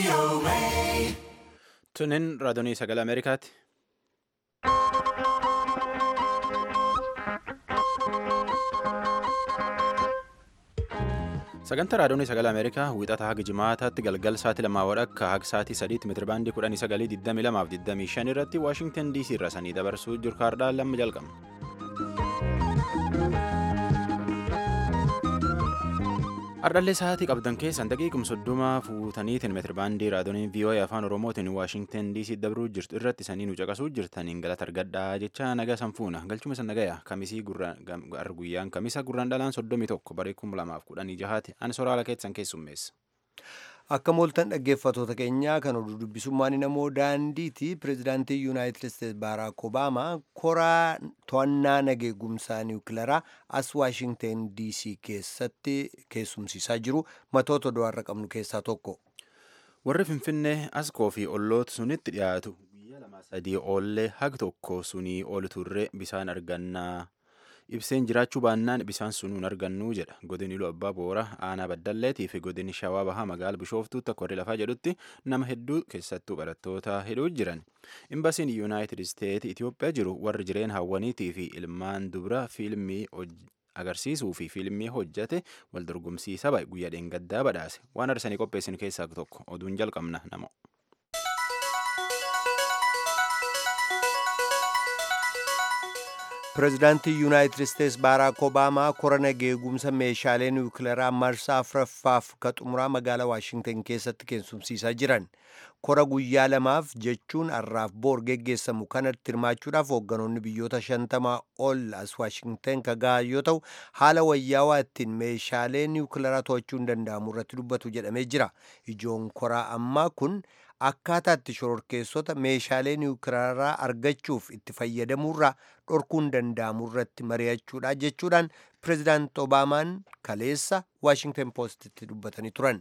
Tunin raadiyoo sagalee Ameerikaati. Sagantaa raadiyoo sagalee Ameerikaa wiixata haga jimaataatti galgal sa'aatii lamaa wadhakka haga sa'aatii sadiitti meetirabaandii kudhanii sagalii digdamii lamaaf digdamii shan irratti Waashingtan DC irra sanii dabarsuu jiru kaardaan lamma jalqabna. Ardhallee sa'aatii qabdan keessan daqiiqum soddoma fuutaniitiin meetirabaandii raadiyoon VOA afaan Oromootiin Waashingtan DC dabruu jirtu irratti sanii nu caqasuu jirtaniin galata argadhaa jecha nagaa sanfuuna galchuma san nagaya kamisii guyyaan kamisa gurraan dhalaan soddomii tokko baree kuma lamaaf kudhanii jahaati ani soraala keessan keessummeessa. Akka mooltan dhaggeeffatoota keenyaa kan oduu dubbisummaan namoo daandiiti pirezidaantii yuunaayitid isteetsi baaraak obaamaa koraa to'annaa nageegumsaa niwukilaraa as waashingten dc keessatti keessumsiisaa jiru matoota du'aarra qabnu keessaa tokko. Warri Finfinnee askoo fi olloota sunitti dhiyaatu guyyaa lama sadii oollee haga tokko sunii ol turre bisaan argannaa. ibseen jiraachuu baannaan bisaan sunuun argannuu jedha godin iluu abbaa boora aanaa baddalleetii fi godin shawaa bahaa magaala bishooftuutti akka warri lafaa jedhutti nama hedduu keessattuu barattoota hidhuu jiran imbasiin yuunaayitid isteetsi itiyoophiyaa jiru warri jireen hawwaniitii fi ilmaan dubra fiilmii agarsiisuu fi fiilmii hojjate wal dorgomsiisa guyyaa dheengaddaa badhaase waan arsanii qopheessin keessaa tokko oduun jalqabna nama. pirezidaantii yuunaayitid isteetsi baaraak obaamaa kora nageegumsa meeshaalee niwukilaraa marsaa afuraffaaf ka xumuraa magaalaa waashingtan keessatti keessumsiisaa jiran kora guyyaa lamaaf jechuun har'aaf boor geggeessamu kanatti hirmaachuudhaaf hoogganoonni biyyoota shantamaa ol as waashingtan ka gahan yoo ta'u haala wayyaawaa ittiin meeshaalee niwukilaraa to'achuu hin danda'amu irratti dubbatu jedhamee jira ijoon koraa ammaa kun akkaataa itti shororkeessota meeshaalee niwukilaraa argachuuf itti fayyadamuurraa dhorkuun danda'amu irratti mari'achuudha jechuudhaan pirezidaant obaamaan kaleessa waashingtan poostitti dubbatanii turan.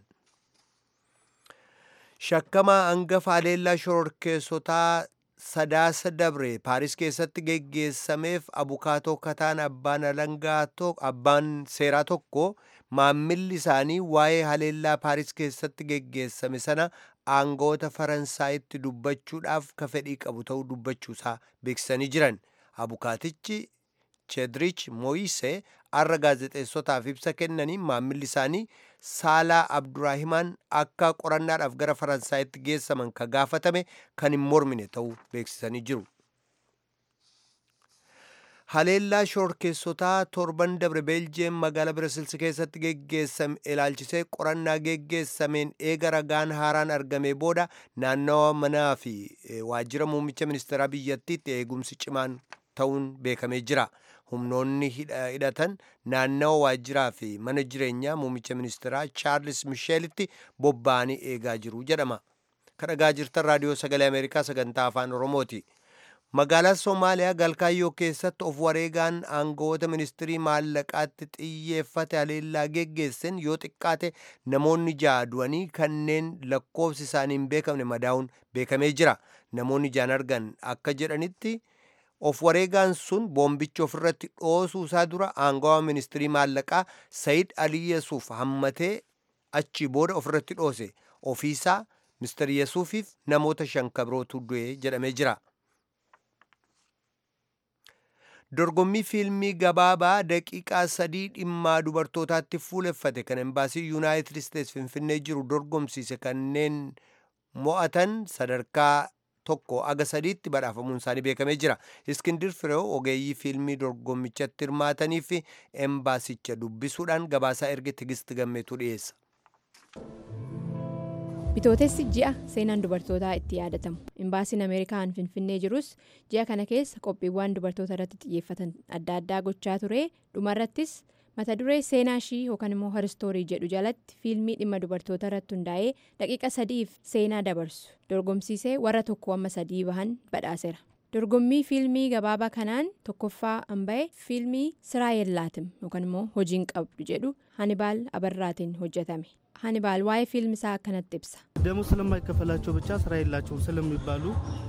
shakkamaa hangafa haleellaa shororkeessotaa sadaasa dabre paaris keessatti geggeessameef abukaatoo kataan abbaan alangaa abbaan seeraa tokko maammilli isaanii waa'ee haleellaa paaris keessatti geggeessame sana aangoota faransaayitti dubbachuudhaaf ka fedhii qabu ta'uu dubbachuusaa beeksisanii jiran abukaatichi chedrich mooyisee arra gaazexeessotaaf ibsa kennanii maammilli isaanii saalaa abduraahimaan akka qorannaadhaaf gara faransaayitti geessaman ka gaafatame kan hin mormine ta'uu beeksisanii jiru. haleellaa shororkeessotaa torban dabre beeljeem magaalaa birasilsi keessatti geggeessame ilaalchisee qorannaa geggeessameen eega ragaan haaraan argame booda naannawa manaa fi waajjira muummicha ministeeraa biyyattiitti eegumsi cimaan ta'uun beekamee jira humnoonni hidhatan naannawa waajjiraa fi mana jireenyaa muummicha ministeeraa chaarlis misheelitti bobba'anii eegaa jiru jedhama kadhagaa jirtan raadiyoo sagalee ameerikaa sagantaa afaan oromooti. magaalaa soomaaliyaa galkaayyoo keessatti of wareegaan aangawoota ministirii maallaqaatti xiyyeeffate haleellaa geggeessan yoo xiqqaate namoonni ja'a du'anii kanneen lakkoofsi isaanii hin beekamne madaa'uun beekamee jira namoonni ja'an argan akka jedhanitti of wareegaan sun boombicha ofirratti dhoosuu isaa dura aangawaa ministirii maallaqaa sayid alii yesuuf hammatee achi booda ofirratti dhoose ofiisaa mister yesuufiif namoota shan kabirootu du'e jedhamee jira. dorgommii fiilmii gabaabaa daqiiqaa sadii dhimmaa dubartootaatti fuuleffate kan embaasii yuunaayitid isteetsi finfinnee jiru dorgomsiise kanneen mo'atan sadarkaa tokko aga sadiitti badhaafamuun isaanii beekamee jira iskindir fireew ogeeyyii fiilmii dorgommichatti hirmaatanii fi embaasicha dubbisuudhaan gabaasaa erge tigisti gammeetu dhiyeessa. bitootessi ji'a seenaan dubartootaa itti yaadatamu imbaasiin ameerikaan finfinnee jirus ji'a kana keessa qophiiwwan dubartoota irratti xiyyeeffatan adda addaa gochaa ture dhumarrattis mata duree seenaa ishii yookaan immoo haristoorii jedhu jalatti fiilmii dhimma dubartoota irratti hundaa'ee daqiiqa sadiif seenaa dabarsu dorgomsiisee warra tokko amma sadii bahan badhaaseera dorgommii fiilmii gabaabaa kanaan tokkoffaa hamba'e fiilmii siraa yeellaatim yookaan immoo hojiin qabdu jedhu hanibaal abarraatiin hojjetame. ሀኒባል ዋይ ፊልም ሳ ከነጥ ibsa ደሞዝ ስለማይከፈላቸው ብቻ ስራ የላቸውም ስለሚባሉ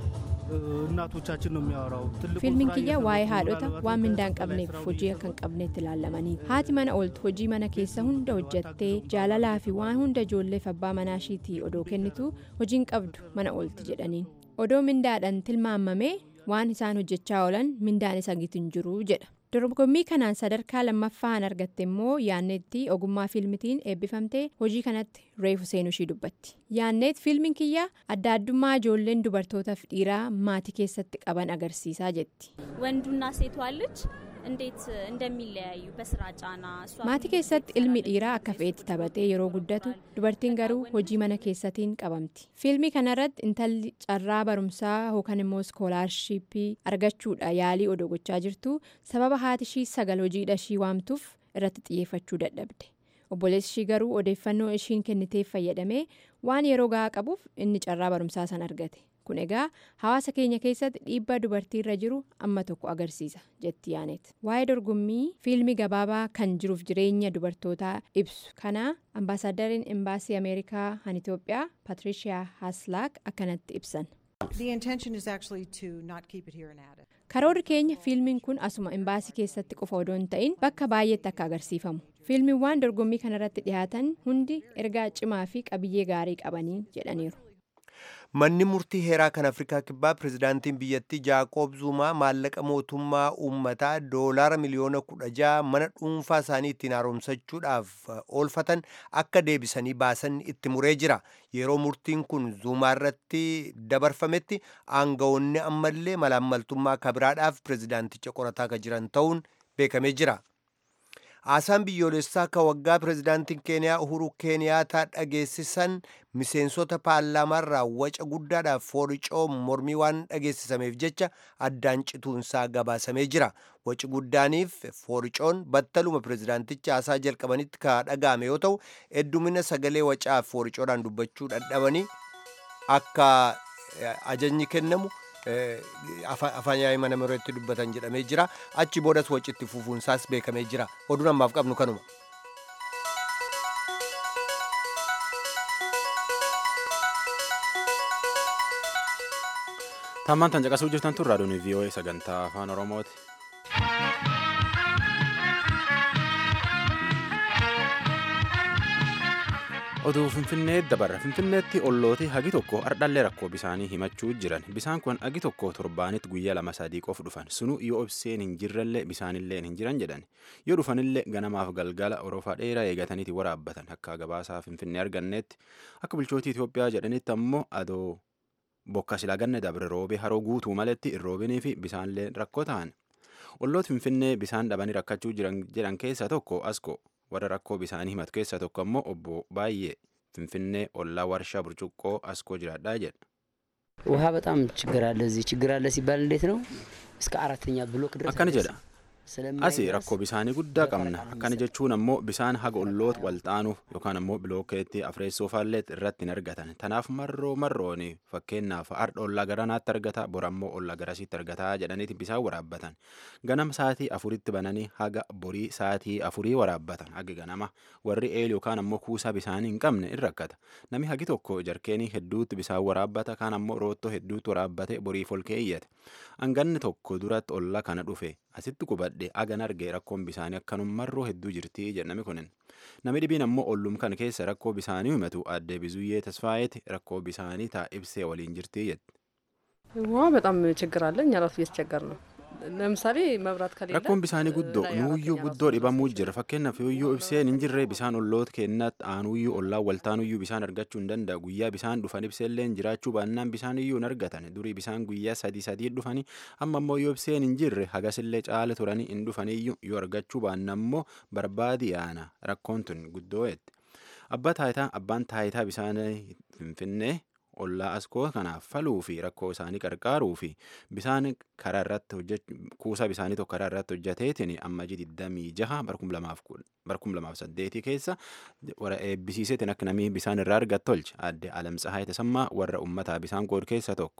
እናቶቻችን ነው የሚያወራው። ትልቁ fiilmiin ስራ kiyya እየሰሩ waa'ee ነው። haadhota ምናልባት waan mindaan ከሰው በላይ qabneef ስራው hojii እየሰሩ akka hin qabneetti ilaalamanii haati mana ooltu hojii mana keessa hunda hojjattee jaalalaa fi waan hunda ijoolleef abbaa manaa ishiitii odoo kennitu hojiin qabdu mana oolti jedhaniin odoo mindaadhaan tilmaamamee waan isaan hojjechaa oolan mindaan isa gitin jiru jedha dorgommii kanaan sadarkaa lammaffaan argatte immoo yaanneetti ogummaa fiilmitiin eebbifamtee hojii kanatti reefu seenuu ishii dubbatti yaanneet fiilmiin kiyya adda addummaa ijoolleen dubartootaaf dhiiraa maatii keessatti qaban agarsiisaa jetti ወንዱና ሴቷ ልጅ እንዴት እንደሚለያዩ በስራ ጫና እሷ maatii keessatti ilmi dhiiraa akka fe'etti taphatee yeroo guddatu dubartiin garuu hojii mana keessatiin qabamti fiilmii kanarratti intalli carraa barumsaa yookaan immoo iskoolaarshiippii argachuudha yaalii odoo gochaa jirtu sababa haati ishii sagal hojiidha ishii waamtuuf irratti xiyyeeffachuu dadhabde obboleessi ishii garuu odeeffannoo ishiin kenniteef fayyadamee waan yeroo gahaa qabuuf inni carraa barumsaa san argate kun egaa hawaasa keenya keessatti dhiibbaa dubartii irra jiru amma tokko agarsiisa jetti yaanet waa'ee dorgommii fiilmii gabaabaa kan jiruuf jireenya dubartootaa ibsu kana ambaasaaddariin embaasii ameerikaa han itoophiyaa patriishiyaa haslaak akkanatti ibsan The intention is actually to not keep it here in Addis. karoorri keenya fiilmiin kun asuma embaasii keessatti qofa odoo hin ta'in bakka baay'eetti akka agarsiifamu fiilmiiwwan dorgommii kanarratti dhiyaatan hundi ergaa cimaa fi qabiyyee gaarii qabanii jedhaniiru manni murtii heeraa kan afrikaa kibbaa pirezidaantiin biyyattii jaaqoob zuumaa maallaqa mootummaa uummataa doolaara miliyoona kudha ja'a mana dhuunfaa isaanii ittiin haaromsachuudhaaf uh, oolfatan akka deebisanii baasan itti muree jira yeroo murtiin kun zuumaa irratti dabarfametti aangawoonni ammallee malaammaltummaa kabiraadhaaf pirezidaanticha qorataa kan jiran ta'uun beekamee jira haasaan biyyoolessaa ka waggaa pirezidaantiin keeniyaa uhuru keeniyaataa dhageessisan miseensota paarlaamaarraa waca guddaadhaaf fooricoo mormii waan dhageessisameef jecha addaan cituunsaa gabaasamee jira waci guddaaniif fooricoon battaluma pirezidaanticha haasaa jalqabanitti ka dhaga'ame yoo ta'u heddumina sagalee wacaaf fooricoodhaan dubbachuu dadhabanii akka eh, ajajni kennamu eh, afa- afaan yaa'ii mana marootti dubbatan jedhamee jira achi boodas wacitti fufuunsaas beekamee jira oduun ammaaf qabnu kanuma. Tammaan tan caqasuu jirtan tun raadiyoon VOA sagantaa afaan Oromooti. Oduu Finfinnee dabarra. Finfinneetti ollooti hagi tokko ardhallee rakkoo bisaanii himachuu jiran. Bisaan kun hagi tokko torbaanitti guyyaa lama sadii qof dhufan. Sunu yoo ibseen hin jirrellee bisaanillee hin jiran jedhan. Yoo dhufanillee ganamaaf galgala orofaa dheeraa eegataniiti waraabbatan. Akka gabaasaa Finfinnee arganneetti akka bulchootii Itoophiyaa jedhanitti ammoo adoo bokka silaa ganne dabre roobee haroo guutuu maletti hin roobinii fi bisaanillee rakkoo ta'an. Olloota Finfinnee bisaan dhabanii rakkachuu jiran jedhan keessaa tokko asko warra rakkoo bisaanii himatu keessaa tokko ammoo obbo Baay'ee Finfinnee ollaa warshaa burcuqqoo askoo jiraadhaa jedha. ውሃ በጣም ችግር አለ። እዚህ ችግር አለ ሲባል እንዴት ነው? እስከ አራተኛ ብሎክ ድረስ akkana jedha ስለማይደርስ asi rakkoo bisaanii guddaa qabna akkana jechuun ammoo bisaan haga olloota walxaanuuf yookaan ammoo bilookeetti afreessoofaillee irratti hin argatan tanaaf marroo marroon fakkeenyaaf har'a ollaa garanaatti argata bor ammoo ollaa garasitti argataa jedhaniiti bisaan waraabbatan ganama saatii afuritti bananii haga borii saatii afurii waraabbatan haga ganama warri eel yookaan ammoo kuusaa bisaanii hin qabne in rakkata nami hagi tokko jarkeenii hedduutti bisaan waraabbata kaan ammoo roottoo hedduutti waraabbate boriif ol keeyyate hanganni tokko duratti ollaa kana dhufe asitti qubadhe agan argee rakkoon bisaanii akkanummarroo hedduu jirti jedhame kunin nami dhibiin ammoo ollum kana keessa rakkoo bisaanii himatu addee bizuyyee tasfaayeeti rakkoo bisaanii taa ibsee waliin jirti jette. ውሃ በጣም ችግር አለ። እኛ ራሱ እየተቸገር ነው። ለምሳሌ መብራት ከሌለ rakkoon bisaanii guddoo ላይ nuuyyuu አራተኛ guddoo ራሱ dhibamuu jira fakkeenyaaf yoo ibseen hin jirre bisaan olloota keenyatti aanuyyuu ollaan waltaanuyyuu bisaan argachuu hin danda'a guyyaa bisaan dhufan ibseelleen jiraachuu baannaan bisaan iyyuu hin argatan durii bisaan guyyaa sadii sadii dhufanii amma ammoo yoo ibseen hin jirre hagasillee caala turanii hin dhufaniyyuu yoo argachuu baanna ammoo barbaadi yaana rakkoon tun guddoo jette abbaa taayitaa abbaan taayitaa bisaanii finfinnee ollaa askoo kanaaf faluu fi rakkoo isaanii qarqaaruu fi bisaan karaa irratti hojjechuu kuusaa bisaanii tokko karaa irratti hojjeteetiin amma ji 26 barkum lamaaf saddeetii keessa warra eebbisiiseetiin akka namni bisaan irraa argatu tolche adde alamtsahaa tasammaa warra ummataa bisaan qood keessa tokko.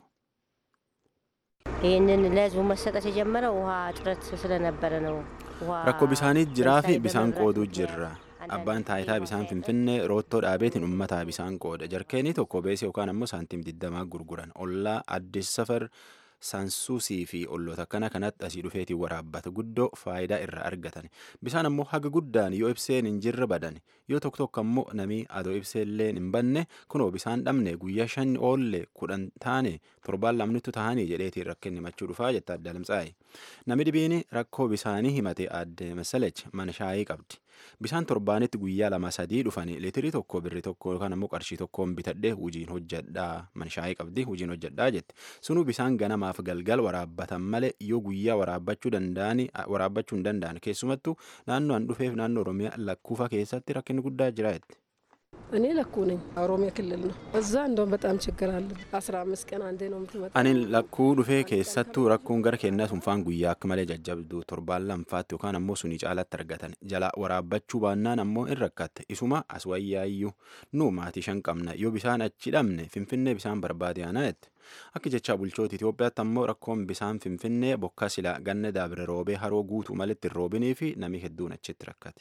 ይህንን ለህዝቡ መሰጠት የጀመረው ውሃ እጥረት ስለነበረ ነው። ውሃ rakkoo bisaanii jiraa fi ለምሳሌ bisaan በመብራት qooduu ምክንያት jirra abbaan taayitaa bisaan finfinnee roottoo dhaabeetiin uummataa bisaan qooda jarkeenii tokko beesee yookaan ammoo saantiim digdamaa gurguran ollaa addis safar saansuusii fi olloota akkana kanatti asii dhufeetiin waraabbata guddoo faayidaa irraa argatan bisaan ammoo haga guddaan yoo ibseen hin jirre badan yoo tokko tokko ammoo namii adoo ibseellee hin banne kunoo bisaan dhabne guyyaa shan oolle kudhan taane torbaan lamnittu tahanii jedheetiin rakkinni machuu dhufaa jetta adda lamsaa'i nami dhibiin rakkoo bisaanii himate adde masalech mana shaayii qabdi bisaan torbaanitti guyyaa lama sadii dhufanii liitirii tokko birri tokko yookaan ammoo qarshii tokkoon bitadhee hojiin hojjedhaa mana shaayii qabdi hojiin hojjedhaa jette sunuu bisaan ganamaaf galgal waraabbatan malee yoo guyyaa waraabbachuu danda'ani waraabbachuu hin danda'an keessumattuu naannoo an dhufeef naannoo oromiyaa lakkuufa keessatti rakkinni guddaa jira jette. እኔ ለኩ ነኝ ኦሮሚያ ክልል ነው። እዛ እንደውም በጣም ችግር አለ። አስራ አምስት ቀን አንዴ ነው የምትመጣ። Ani lakkuu dhufee keessattuu rakkoon gara keenyaa sunfaan guyyaa akka malee jajjabdu torbaan lamfaatti yookaan ammoo sunii caalatti argatan jala waraabbachuu baannaan ammoo in rakkatte isuma as wayyaayyuu nu maatii shan qabna yoo bisaan achi dhabne finfinnee bisaan barbaade aanaa jette. Akka jecha bulchoota Itoophiyaatti ammoo rakkoon bisaan finfinnee bokka silaa ganna daabire roobee haroo guutuu malitti hin roobinii fi namni hedduun achitti rakkate.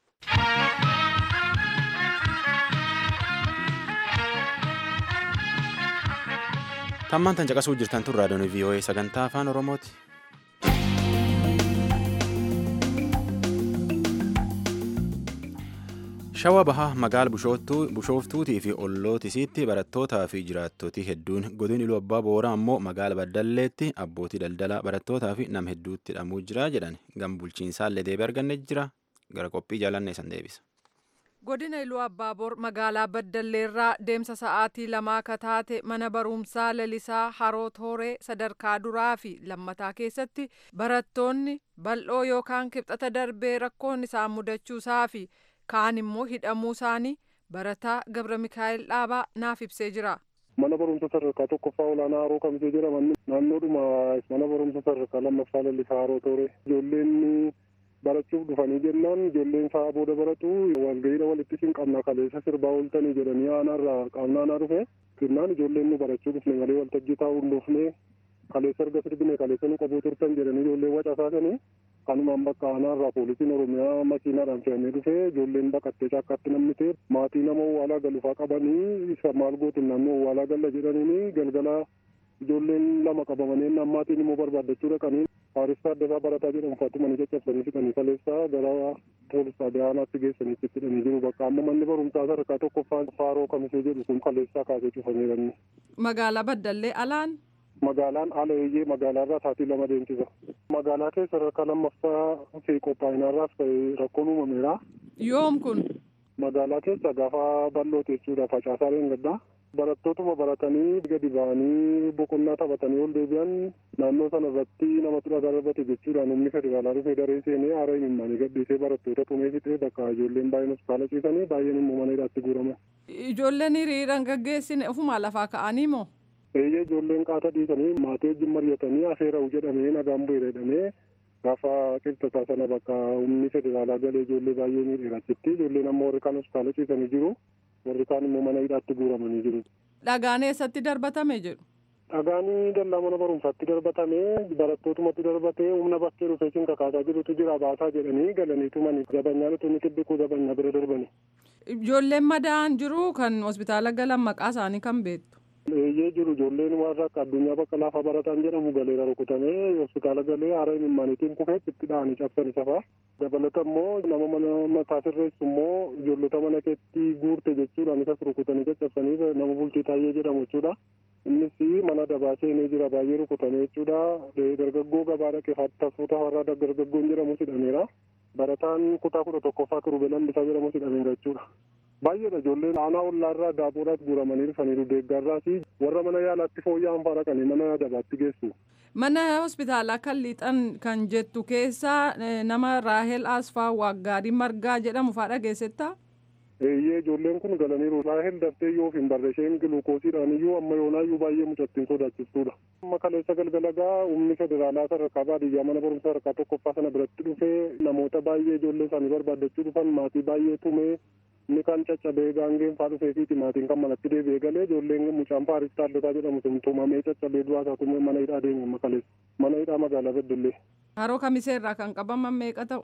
Tammaan tan caqasuu jirtan tun raadiyoon VOA sagantaa afaan Oromooti. Shawaa bahaa magaala bushooftuutii fi ollootisiitti barattootaa fi jiraattootii hedduun godin iluu abbaa booraa ammoo magaala baddalleetti abbootii daldalaa barattootaa fi nam hedduutti hidhamuu jira jedhan gam bulchiinsaallee deebii arganne jira gara qophii jaalanne san deebisa. godina iluu abbaaboor magaalaa baddalleerraa deemsa sa'aatii lamaa akka taate mana barumsaa lalisaa haroo tooree sadarkaa duraa fi lammataa keessatti barattoonni bal'oo yookaan kibxata darbee rakkoon isaan mudachuusaa fi kaan immoo hidhamuu isaanii barataa gabra mikaa'el dhaabaa naaf ibsee jira. mana barumsa sadarkaa tokkoffaa olaanaa haroo kamisee jedhaman naannoodhuma mana barumsa sadarkaa lammaffaa lalisaa haroo tooree ijoolleen barachuuf dhufanii jennaan ijoolleen sa'a booda baratu walga'iidha walitti siin qabna kaleessa sirbaa ooltanii jedhanii aanaarraa qaamnaanaa dhufe kennaan ijoolleen nu barachuu dhufne malee waltajjii taa'uu hin dhufne kaleessa erga sirbine kaleessa nu qabuu turtan jedhanii ijoolleen wacasaasanii kanumaan bakka aanaarraa poolisiin oromiyaa makiinaadhaan fe'amee dhufe ijoolleen baqattee caakkaatti namni ta'e maatii nama owwaalaa galufaa qabanii isa maal gootin naannoo owwaalaa galla jedhaniini galgala ijoolleen lama qabamanii nammaatiin immoo barbaadachuu dhaqanii Faaristaa Addasaa Barataa jedhamu Faatumanii caccabsanii fixanii kaleessaa gara poolis xaabiyaanaatti geessanii itti hidhanii jiru. Bakka amma manni barumsaa sadarkaa tokkoffaa Faaroo Kamisee jedhu kun kaleessaa kaasee cufamee Magaalaa Baddallee alaan Magaalaan ala eeyyee magaalaarraa saatii lama deemsisa. Magaalaa keessa sadarkaa lammaffaa fi qophaa'inaarraas rakkoon uumameera. yoom kun Magaalaa keessa gaafa bal'oo teessuudha facaasaa gaddaa. barattootuma baratanii gadi ba'anii boqonnaa taphatanii ol deebi'an naannoo sana irratti namatu dhagaa darbate jechuudhaan humni federaalaa dhufee daree seenee haara himimmaanii gadhiisee barattoota tumee fixee bakka ijoolleen baay'een hospitaala ciisanii baay'een immoo mana hidhaatti guuraman. ijoolleen hiriiraan gaggeessine ofuma lafaa ka'anii moo Eeyyee ijoolleen qaata dhiisanii maatii wajjin mari'atanii afeera'u jedhamee nagaan bu'eera jedhamee gaafa qibxataa sana bakka humni federaalaa galee ijoollee baay'ee miidheera achitti ijoolleen amma warri kaan hospitaala ciisanii jiru warri kaan immoo mana hidhaatti guuramanii jiru. dhagaan eessatti darbatame jedhu Dhagaanii dallaa mana barumsaatti darbatamee barattootumatti darbatee humna bakkee dhufee siin kakaasaa jirutu jira baasaa jedhanii galanii tumanii zabanyaan utuu inni xibbikuu zabanyaa bira darbanii. ijoolleen madaa'an jiru kan hospitaala galan maqaa isaanii kan beektu Eeyyee jiru ijoolleen warra akka addunyaa bakka laafaa barataan jedhamu galeera rukutamee hospitaala galee haara himimmaaniitiin kufee itti dha'anii cabsanii safaa. Dabalata immoo nama mana mataa sirreessu immoo ijoollota mana keetti guurte jechuudhaan isas rukutanii caccabsanii nama bultii taayee jedhamu jechuudha. Innis mana dabaa seenee jira baay'ee rukutame jechuudha. Dargaggoo gabaa dhaqee tafuuta warraa dargaggoon jedhamu hidhameera. Barataan kutaa kudha tokkoffaa kirube lambisaa jedhamu hidhameera jechuudha. Baay'eedha ijoolleen aanaa ollaarraa daaboodhaas guuramanii dhufaniiru deeggarraas warra mana yaalaatti fooyya'an fa'aa dhaqanii mana dabaatti geessu. mana hospitaalaa kan liixan kan jettu keessa nama raahel asfaa waaggaarii margaa jedhamu fa'aa dhageessetta Eeyyee ijoolleen kun galaniiru. Raahel daftee yoo hin barre isheen giluukoosiidhaan iyyuu amma yoonaayyuu baay'ee mucattiin sodaachistuudha. Amma kaleessa galgalagaa humni federaalaa sadarkaa baadiyyaa mana barumsaa sadarkaa tokkoffaa sana biratti dhufee namoota baay'ee ijoollee isaanii barbaaddachuu dhufan maatii baay'ee tumee inni kan caccabee gaangeen faa dhufeefiiti maatiin kan manatti deebi'ee galee ijoolleen mucaan paaris taallotaa jedhamu sun tumamee caccabee du'aa isaa tumee mana hidhaa deeme amma kaleessa mana hidhaa magaalaa Beddellee. haroo kamiseerraa kan qabaman meeqa ta'u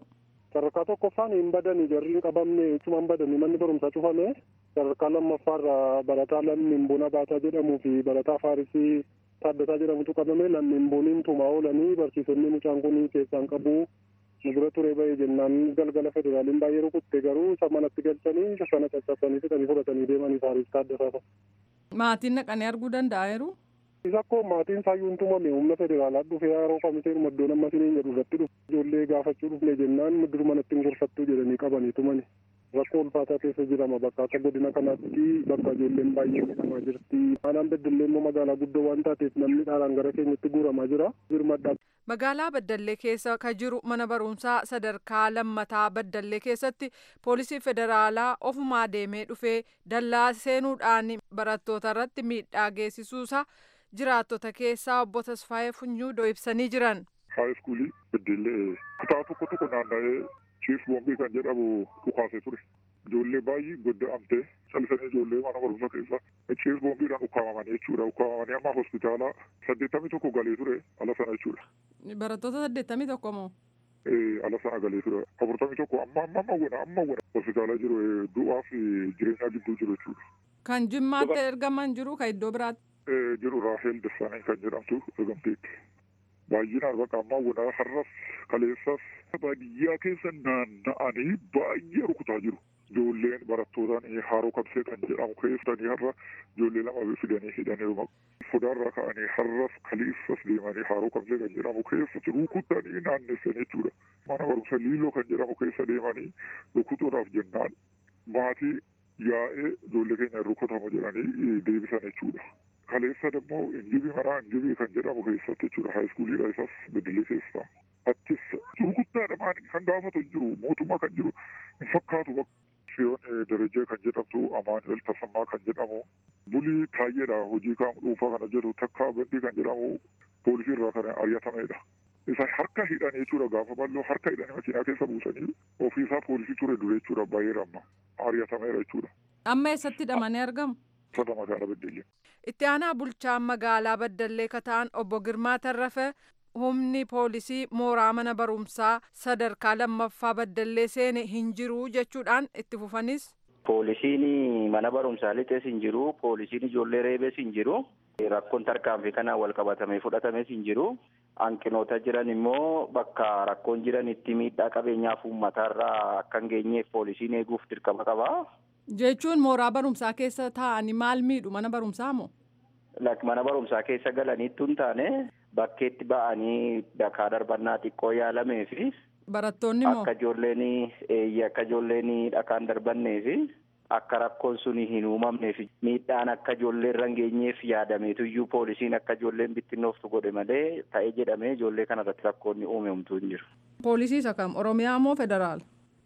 sadarkaa tokkoffaan hin badani jarri hin qabamne cuma hin badani manni barumsaa cufame sadarkaa lammaffaarra barataa lammiin bona baataa jedhamuu fi barataa faarisii taaddataa jedhamutu qabame lammiin boniin tumaa oolanii barsiisonni mucaan kun keessaan qabu nu bira ture ba'e jennaan galgala federaaliin baay'ee rukutte garuu isa manatti galchanii sana caccabsanii fixanii fudhatanii deemanii faaris taaddataa Maatiin naqanii arguu danda'eeru. isa akkoo maatiin saayyuun tumame humna federaalaa dhufee yeroo qamitee iddoon amma siniin jedhu irratti dhufe ijoollee gaafachuu dhufne jennaan mudur manatti hin gorfattuu jedhanii qabanii tumani rakkoo ulfaataa keessa jirama bakka akka godina kanaatti bakka ijoolleen baay'ee miidhamaa jirti aanaan beddillee immoo magaalaa guddoo waan taateef namni dhaalaan gara keenyatti guuramaa jira birmadhaa Magaalaa Baddallee keessa ka jiru mana barumsaa sadarkaa lammataa Baddallee keessatti poolisii federaalaa ofumaa deemee dhufee dallaa seenuudhaan barattoota irratti miidhaa geessisuusaa jiraattota keessaa obbo Tasfaayee Funyuudoo ibsanii jiran. Haay iskuulii beddellee kutaa tokko tokko naanna'ee chiif boombii kan jedhamu dhukaasee ture. Ijoollee baay'ee godda'amtee callisanii ijoollee mana barumsaa keessa chiif boombiidhaan ukkaamamanii jechuudha. Ukkaamamanii amma hospitaala saddeettamii tokko galee ture ala sana jechuudha. Barattoota saddeettamii tokko moo? ala sana galee ture. Afurtamii tokko amma amma amma wena amma wena hospitaala jiru du'aa fi jireenyaa gidduu jiru jechuudha. Kan jimmaatti ergaman jiru kan iddoo biraatti. jiru Raahel Dassaanee kan jedhamtu ergamteetti. Baay'inaan bakka ammaa wena har'as kaleessas baadiyyaa keessa naanna'anii baay'ee rukutaa jiru. Ijoolleen barattootaan haroo kabsee kan jedhamu keessanii har'a ijoollee lama fidanii hidhanii sodaarraa ka'anii har'as kaleessas deemanii haroo kabsee kan jedhamu keessatti rukutanii naannessan jechuudha. Mana barumsa liiloo kan jedhamu keessa deemanii rukutuudhaaf jennaan maatii yaa'ee ijoollee keenya rukutamu jedhanii deebisan jechuudha. Kaleessa immoo injibii maraa injibii kan jedhamu keessatti jechuudha haayiskuuliidha isas beddellee keessaa. Attis gurguddaadha maali kan gaafatu jiru mootummaa kan jiru hin fakkaatu Siyoon Darajee kan jedhamtu Amaanuel Tasammaa kan jedhamu bulii taayyeedha hojii kan dhuunfaa kana jedhu takka bandii kan jedhamu poolisii irraa kan ari'atameedha. Isa harka hidhanii jechuudha gaafa bal'oo harka hidhanii makiinaa keessa buusanii ofiisaa poolisii ture dure jechuudha baay'ee ramma ari'atameera jechuudha. Amma eessatti hidhamanii argamu? Sada magaalaa Beddellee. Itti aanaa bulchaan magaalaa Baddallee Kataan obbo Girmaa Tarrafe humni poolisii mooraa mana barumsaa sadarkaa lammaffaa Baddallee seene hin jiru jechuudhaan itti fufanis. Poolisiin mana barumsaa lixees hin jiru. Poolisiin ijoollee reebees hin jiru. Rakkoon tarkaanfii kanaan wal qabatamee fudhatames hin jiru. Hanqinoota jiran immoo bakka rakkoon jiranitti miidhaa qabeenyaaf uummataarraa akka hin geenyeef poolisiin eeguuf dirqama qaba. Jechuun mooraa barumsaa keessa taa'anii maal miidhu mana barumsaa moo? Mana barumsaa keessa galaniittu hin taane bakkeetti ba'anii dhakaa darbannaa xiqqoo yaalamee fi barattoonni moo? Akka ijoolleen eeyyee akka ijoolleen dhakaan darbannee fi akka rakkoon sun hin uumamneef miidhaan akka ijoollee irra hin geenyeef yaadameetuyyuu poolisiin akka ijoolleen bittinnooftu godhe malee ta'ee jedhamee ijoollee kanarratti rakkoonni uumamtu hin jiru. Poolisii isa kam Oromiyaa moo federaal?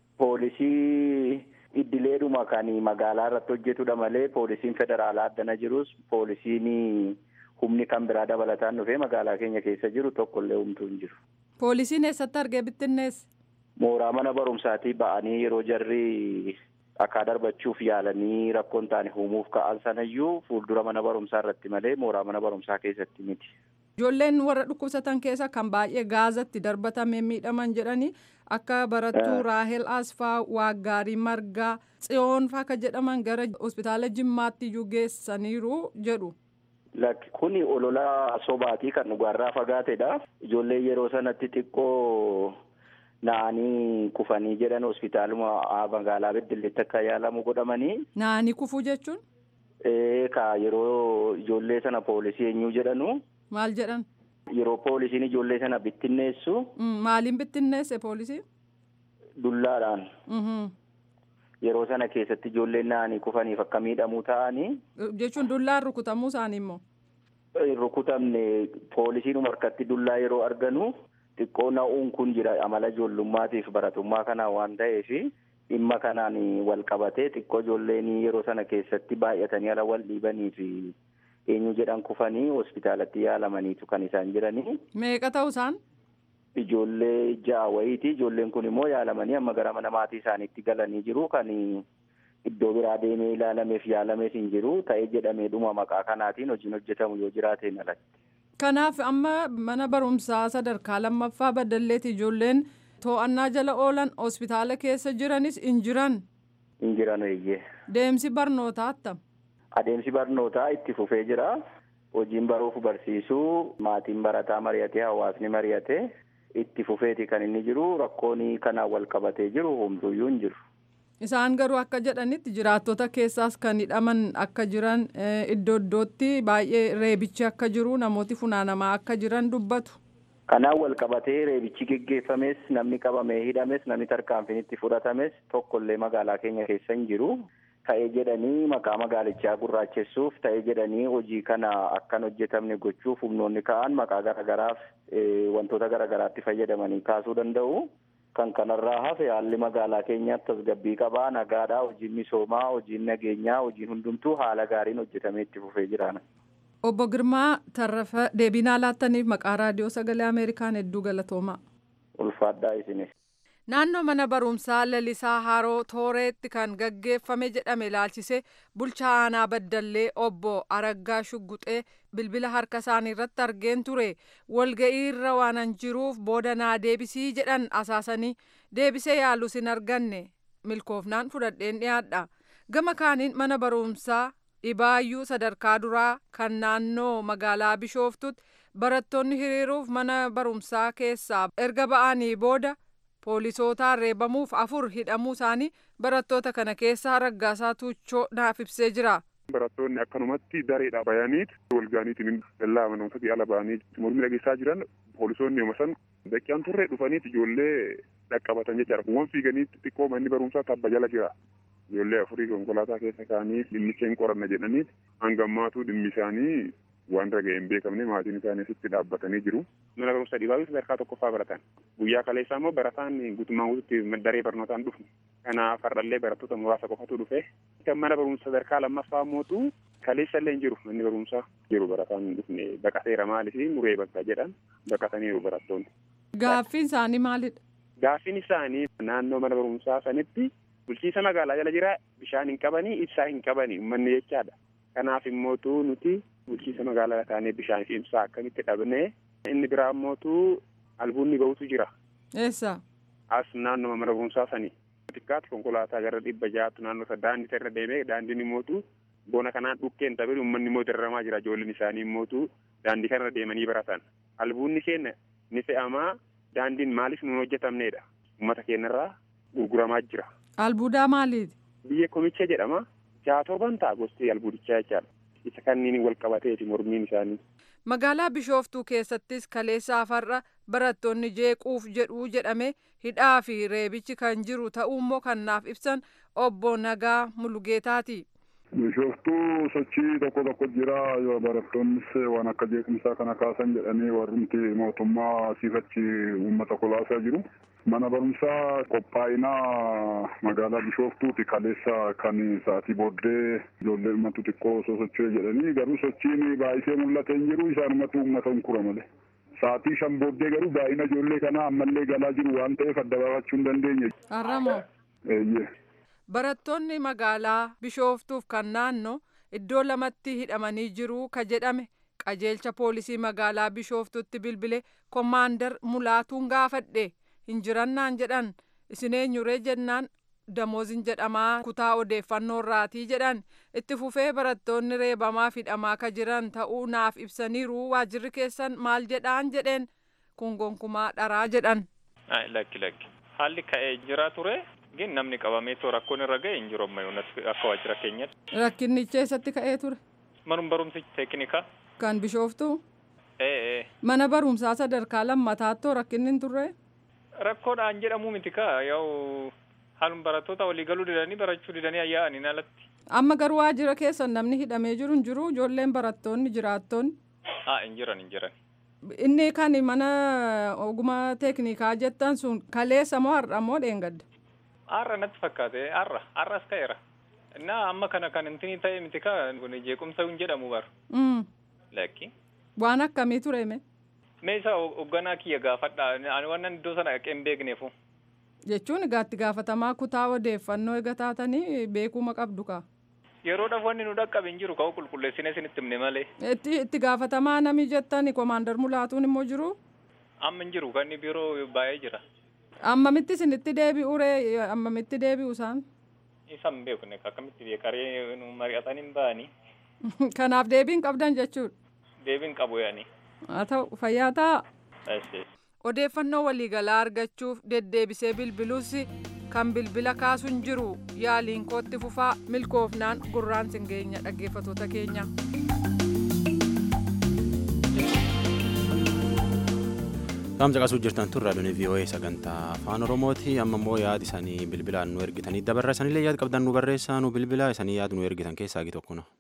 Poolisii iddileedhuma kan magaalaa irratti hojjetudha malee poolisiin federaalaa addana jirus poolisiin humni kan biraa dabalataan dhufee magaalaa keenya keessa jiru tokkollee humtuu hin jiru. Poolisiin eessatti argee bittinnees? Mooraa mana barumsaatii ba'anii yeroo jarri dhakaa darbachuuf yaalanii rakkoon taane uumuuf ka'an sanayyuu fuuldura mana barumsaa irratti malee mooraa mana barumsaa keessatti miti. Ijoolleen warra dhukkubsatan keessa kan baay'ee gaazatti darbatame miidhaman jedhanii akka barattuu Raahel Asfaa, Waaggaarii Margaa, Tsiyoon faa akka jedhaman gara hospitaala Jimmaatti iyyuu geessaniiru jedhu. Lakki kuni olola sobaatii kan dhugaarraa fagaatedha. Ijoolleen yeroo sanatti xiqqoo na'anii kufanii jedhan hospitaaluma magaalaa Beddelleetti akka yaalamu godhamanii. Na'anii kufuu jechuun? Ka yeroo ijoollee sana poolisii eenyuu jedhanu. Maal jedhan? Yeroo poolisiin ijoollee sana bittinneessu. Maaliin bittinneesse poolisii? Dullaadhaan. Yeroo sana keessatti ijoolleen na'anii kufaniif akka miidhamuu ta'anii. Jechuun dullaan rukutamuu isaanii immoo? Rukutamne poolisiin harkatti dullaa yeroo arganu xiqqoo na'uun kun jira amala ijoollummaatiif baratummaa kanaa waan ta'eef dhimma kanaan wal qabatee xiqqoo ijoolleen yeroo sana keessatti baay'atanii ala wal dhiibanii fi eenyu jedhan kufanii hospitaalatti yaalamaniitu kan isaan jiranii. Meeqa ta'u isaan? Ijoollee ja'a wayiiti. Ijoolleen kun immoo yaalamanii amma gara mana maatii isaaniitti galanii jiru kan iddoo biraa deemee ilaalameef yaalamees hin jiru ta'ee jedhamee dhuma maqaa kanaatiin hojiin hojjetamu yoo jiraateen alatti. Kanaaf amma mana barumsaa sadarkaa lammaffaa baddalleeti ijoolleen to'annaa jala oolan hospitaala keessa jiranis hin jiran. Hin jiran eeyyee. Deemsi barnootaa attam. Adeemsi barnootaa itti fufee jira. Hojiin baruuf barsiisuu maatiin barataa mari'atee hawaasni mari'atee itti fufeeti kan inni jiru rakkoon kanaan wal qabatee jiru homtuuyyuu hin jiru. Isaan garuu akka jedhanitti jiraattota keessaas kan hidhaman akka jiran iddoo iddootti baay'ee reebichi akka jiru namooti funaanamaa akka jiran dubbatu. Kanaan wal qabatee reebichi geggeeffames namni qabamee hidhames namni tarkaanfiin itti fudhatames tokkollee magaalaa keenya keessa hin jiru. Ta'ee jedhanii maqaa magaalichaa gurraachessuuf ta'ee jedhanii hojii kana akkan hojjetamne gochuuf humnoonni ka'an maqaa garaagaraaf wantoota garaagaraatti fayyadamanii kaasuu danda'u. Kan kanarraa hafe haalli magaalaa keenyaatti tasgabbii qabaa nagaadhaa hojiin misoomaa hojiin nageenyaa hojiin hundumtuu haala gaariin hojjetamee itti fufee jiraana. Obbo Girmaa Tarrafa deebinaa laattaniif maqaa raadiyoo sagalee Ameerikaan hedduu galatoomaa. Ulfaadhaa isinis. Naannoo mana barumsaa lalisaa haroo tooreetti kan gaggeeffame jedhame ilaalchise bulchaa aanaa baddallee obbo Araggaa Shugguxee bilbila harka isaanii irratti argeen ture walga'ii irra waanan jiruuf booda naa deebisii jedhan asaasanii deebisee yaalus hin arganne milkoofnaan fudhadheen dhiyaadha gama kaaniin mana barumsaa dhibaayyuu sadarkaa duraa kan naannoo magaalaa bishooftutti barattoonni hiriiruuf mana barumsaa keessaa erga ba'anii booda. poolisootaan reebamuuf afur hidhamuu isaanii barattoota kana keessaa raggaasaa tuuchoo naaf ibsee jira. Barattoonni akkanumatti dareedhaa bayaniit walgaaniitiin dallaa manootatti ala ba'anii mormii dhageessaa jiran poolisoonni yooma san daqiiqaan turre dhufaniit ijoollee dhaqqabatan jechaadha. Kuuwwan fiiganii xiqqoo manni barumsaa tabba jala jira. Ijoollee afurii konkolaataa keessa kaanii dhimmicha hin qoranna jedhaniit hangammaatuu dhimmi isaanii waan raga'e hin beekamne maatiin isaanii asitti dhaabbatanii jiru. Mana barumsa dhibaabii sadarkaa tokkoffaa baratan. Guyyaa kaleessaa immoo barataan guutummaan guututti daree barnootaan dhufu. Kanaaf har'allee barattoota muraasa qofatu dhufe. Kan mana barumsa sadarkaa lammaffaa mootu kaleessa illee hin jiru manni barumsaa jiru barataan dhufne baqateera maaliif muree bakka jedhan baqataniiru barattoonni. Gaaffiin isaanii maalidha? Gaaffiin isaanii naannoo mana barumsaa sanitti bulchiisa magaalaa jala jira bishaan hin qabanii ibsaa hin qabanii uummanni jechaadha. Kanaaf immootu nuti bulchiisa magaalaa taanee bishaan fi ibsaa akkamitti dhabnee inni biraa immootu albuunni bahutu jira. Eessa? As naannoo mana barumsaa sanii. Xiqqaatu konkolaataa gara dhibba ja'aatu naannoo isa daandii irra deemee daandiin immootu bona kanaan dhukkeen taphe uummanni immoo dararamaa jira ijoolleen isaanii immootu daandii kanarra deemanii baratan. Albuunni keenya ni fe'amaa daandiin maaliif nuun hojjetamneedha. Uummata keenyarraa gurguramaa jira. Albuudaa maaliiti? Biyya komicha jedhama. Jaatooban ta'a gosti albuudichaa jechaadha. Isa kanniin wal qabateeti mormiin isaanii. Magaalaa Bishooftuu keessattis kaleessa afarra barattoonni jeequuf jedhuu jedhame hidhaa fi reebichi kan jiru ta'uu immoo kan naaf ibsan obbo Nagaa Mulugeetaati. Bishooftuu sochii tokko tokko jira barattoonnis waan akka jeequmsaa kana kaasan jedhanii warrumti mootummaa siifachi uummata kolaasaa jiru. Mana barumsaa qophaa'inaa magaalaa Bishooftuuti kaleessa kan sa'atii booddee ijoollee uummatu xiqqoo osoo socho'e jedhanii garuu sochiin baay'isee mul'atee hin jiru isaanumatu uummata hunkura malee. Sa'atii shan booddee garuu baay'ina ijoollee kanaa ammallee galaa jiru waan ta'eef adda baafachuu hin dandeenye. Har'amoo. Eeyyee. Barattoonni magaalaa Bishooftuuf kan naannoo iddoo lamatti hidhamanii jiru ka jedhame qajeelcha poolisii magaalaa Bishooftuutti bilbile kommaandar Mulaatuun gaafadhe. hin jirannaan jedhan isin eenyuree jennaan damoozin jedhamaa kutaa odeeffannoo irraatii jedhan itti fufee barattoonni reebamaa hidhamaa ka jiran ta'uu naaf ibsaniiru waajirri keessan maal jedhaan jedheen kun gonkumaa dharaa jedhan. lakki lakki haalli ka'ee jira ture gin namni qabamee too rakkoon irra ga'e hin jiru ammayyuu akka waajjira keenyatti. Rakkinnichi eessatti ka'ee ture? Manuma barumsi teeknikaa. Kan bishooftuu? Ee. Mana barumsaa sadarkaa lammataatoo rakkinni hin turre? rakkoodhaan jedhamu miti kaa yoo haaluma barattoota walii galuu didanii barachuu didanii ayyaa'aniin alatti. Amma garuu waajjira keessan namni hidhamee jiru hin jiru ijoolleen barattoonni jiraattoonni. Haa hin jiran hin jiran. Inni kan mana ogummaa teeknikaa jettan sun kaleessa moo har'a moo dheengadda? Har'a natti fakkaate har'a har'as ka'eera. Innaa amma kana kan intini ta'e miti kaa kun jeequmsa hin jedhamu bar. Lakki. Waan akkamii ture mee? Mee isa hoogganaa kiyya gaafadha. Ani waan iddoo sana dhaqee hin beekneefu. Jechuun gaatti gaafatamaa kutaa odeeffannoo eega taatanii beekuma qabdu kaa. Yeroodhaaf wanni nu dhaqqabe hin jiru ka'u qulqulleessine isinitti himne malee. Itti itti gaafatamaa nami jettani komaandar mulaatuun immoo jiru. Amma hin jiru kan inni biiroo baay'ee jira. Ammamitti isinitti deebi'u ree ammamitti deebi'u isaan? Isan beekne akkamitti beekaree nu mari'atan hin ba'anii. Kanaaf deebiin qabdan jechuudha. Deebiin qabu yaani. Haa ta'u fayyaa ta'a. Eessees. Odeeffannoo waliigalaa argachuuf deddeebisee bilbiluus kan bilbila kaasu hin jiru yaaliin kootti fufaa milkoofnaan gurraan sin geenya dhaggeeffatoota keenya. Qaamsa qasuu jirtan tun raadiyoon VOA sagantaa afaan Oromooti. Amma immoo yaada isaanii bilbilaan nu ergitanii dabarra isaaniillee yaada qabdan nu barreessaa nu bilbila isaanii yaada nu ergitan keessaa tokko na.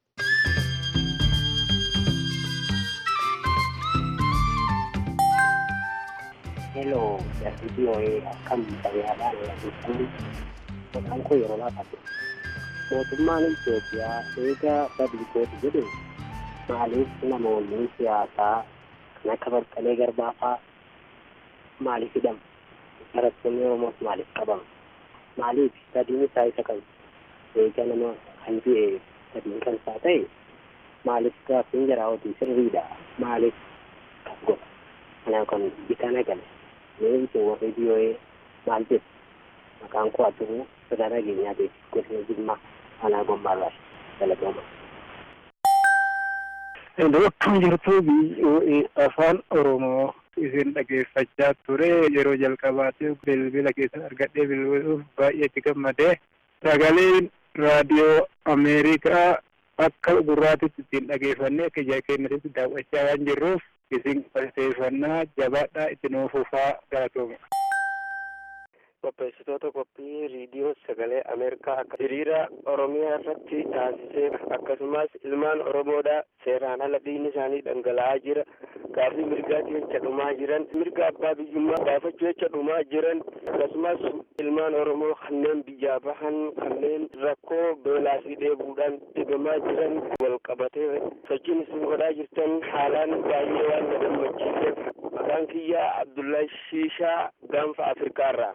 Hello, dari VOA akkam fayyaadhaan jechuun maqaan koo yeroo laafate. Mootummaan Itoophiyaa eega badii kooti jedhe maaliif namoonni siyaasaa kan akka Baqqalee Garbaafaa maaliif hidhamu? Barattoonni Oromoos maaliif qabamu? Maaliif badiin isaa isa kam? Eega nama kan du'e badiin kan isaa ta'e maaliif gaaffiin jaraa hojii sirriidha? Maaliif kas godha? Kanaaf kan bitaa nagale. Leenci warri biyyoee maal jedhu maqaan koo addunuu sodaa nageenyaa beeksisa godina jimmaa anaa gommaarraa galatooma. Akkam jirtu biyyoee afaan Oromoo isin dhageeffachaa ture yeroo jalqabaatiif bilbila keessan argadhee bilbiluuf baay'ee itti gammadee sagaleen raadiyoo Ameerikaa akka gurraatitti ittiin dhageeffannee akka ija keenyatti daawwachaa waan jirruuf isin qopheeffannaa jabaadhaa itti nuuf fufaa galatooma. Qopheessitoota qophii riidiyoo sagalee Ameerikaa akka hiriira Oromiyaa irratti taasisee akkasumas ilmaan Oromoodhaa seeraan ala dhiigni isaanii dhangala'aa jira. Gaaffii mirgaatti jecha dhumaa jiran, mirga abbaa biyyummaa gaafachuu jecha dhumaa jiran, akkasumas ilmaan Oromoo kanneen biyyaa bahan kanneen rakkoo beelaa fi dheebuudhaan dhibamaa jiran wal qabatee sochiin isin godhaa jirtan haalaan baay'ee waan na gammachiiseef maqaan kiyyaa Abdullahi Shiishaa gaanfa Afrikaarraa.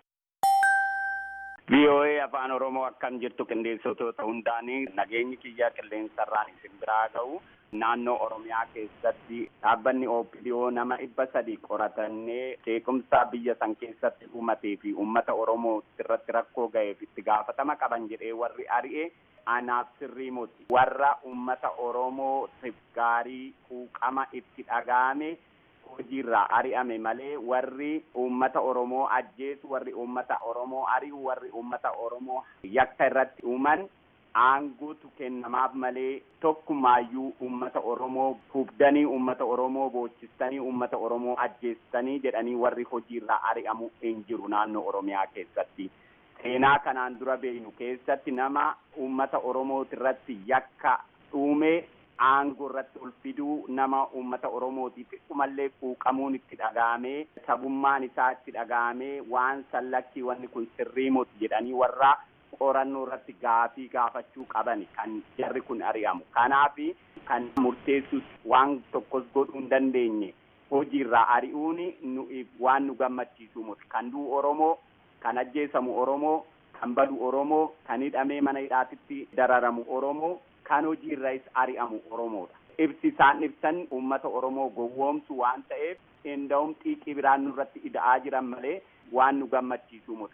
VOA afaan Oromoo akkam jirtu qindeessitoota hundaanii nageenyi kiyya qilleensarraan isin biraa ga'u naannoo Oromiyaa keessatti dhaabbanni OPDO nama dhibba sadi qoratannee jeequmsa biyya san keessatti uumatee fi uummata Oromoo irratti rakkoo ga'eef itti gaafatama qaban jedhee warri ari'e anaaf sirrii muti warra uummata Oromoo gaarii quuqama itti dhaga'ame hojiirraa ari'ame malee warri uummata Oromoo ajjeesu warri uummata Oromoo ari'u warri uummata Oromoo yakka irratti uuman aanguutu kennamaaf malee tokkumaayyuu uummata Oromoo hubdanii uummata Oromoo boochisanii uummata Oromoo ajjeessanii jedhanii warri hojiirraa ari'amu hin jiru naannoo Oromiyaa keessatti. Seenaa kanaan dura beeynu keessatti nama uummata Oromooti irratti yakka dhuumee aangoo irratti ol fiduu nama uummata Oromootiif xiqqoomallee quuqamuun itti dhaga'amee sabummaan isaa itti dhaga'amee waan sallakkii wanni kun sirrii moti jedhanii warra qorannoo irratti gaafii gaafachuu qaban kan jarri kun ari'amu. Kanaaf kan murteessus waan tokkos godhuu hin dandeenye hojiirraa ari'uun waan nu gammachiisu miti. Kan du'u Oromoo, kan ajjeesamu Oromoo, kan badu Oromoo, kan hidhamee mana hidhaatitti dararamu Oromoo, kan hojiirraas ari'amu Oromoodha. Ibsi isaan ibsan uummata Oromoo gowwoomsu waan ta'eef enda'um xiiqii biraan nurratti ida'aa jiran malee waan nu gammachiisu miti.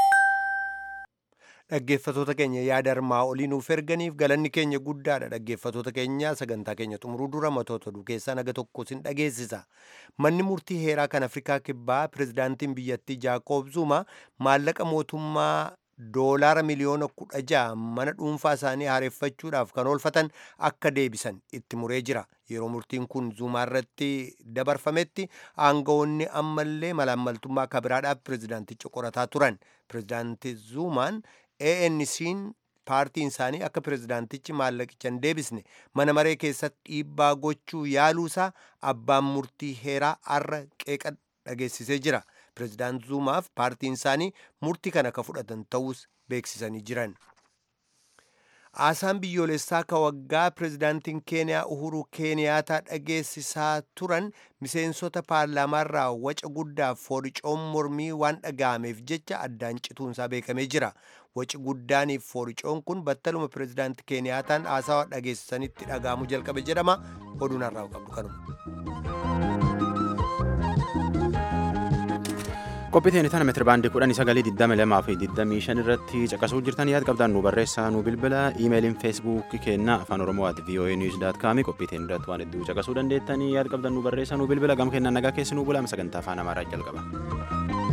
Dhaggeeffatoota keenya yaada armaa olii nuuf erganiif galanni keenya guddaadha. Dhaggeeffatoota keenya sagantaa keenya xumuruu dura matoota oduu keessaa naga tokko sin dhageessisa. Manni murtii heeraa kan Afrikaa Kibbaa pirezidaantiin biyyattii Jaaqoob Zuma maallaqa mootummaa doolaara miliyoona kudha ja'a mana dhuunfaa isaanii haareffachuudhaaf kan oolfatan akka deebisan itti muree jira. Yeroo murtiin kun Zumaa irratti dabarfametti aangawoonni ammallee malaammaltummaa kabiraadhaaf pirezidaanticha qorataa turan. Pirezidaanti Zumaan ANC'n paartiin isaanii akka pirezidaantichi maallaqicha hin deebisne mana maree keessatti dhiibbaa gochuu yaaluusaa abbaan murtii heeraa har'a qeeqa dhageessisee jira. Pirezidaant Zumaaf paartiin isaanii murtii kana akka fudhatan ta'us beeksisanii jiran. Haasaan biyyoolessaa ka waggaa pirezidaantiin Keeniyaa Uhuru Keeniyaataa dhageessisaa turan miseensota paarlaamaarraa waca guddaaf fooricoon mormii waan dhaga'ameef jecha addaan cituunsaa beekamee jira. Waci guddaaniif fooricoon kun battaluma pirezidaantii Keeniyaataan haasawa dhageessisanitti dhaga'amuu jalqabe jedhama. Oduun har'aa qabdu kanuma. Qophiiteen tana meetira baandii kudhanii sagalii digdami lamaa fi digdamii shan irratti caqasuu jirtan yaad qabdan nu barreessaa nu bilbila iimeeliin feesbuukii keenna afaan oromoo at voa news daat kaami qophiiteen irratti waan hedduu caqasuu dandeettanii yaad qabdan nu barreessaa nu bilbila gam kennaan nagaa keessi nu bulaa sagantaa afaan amaaraa jalqaba.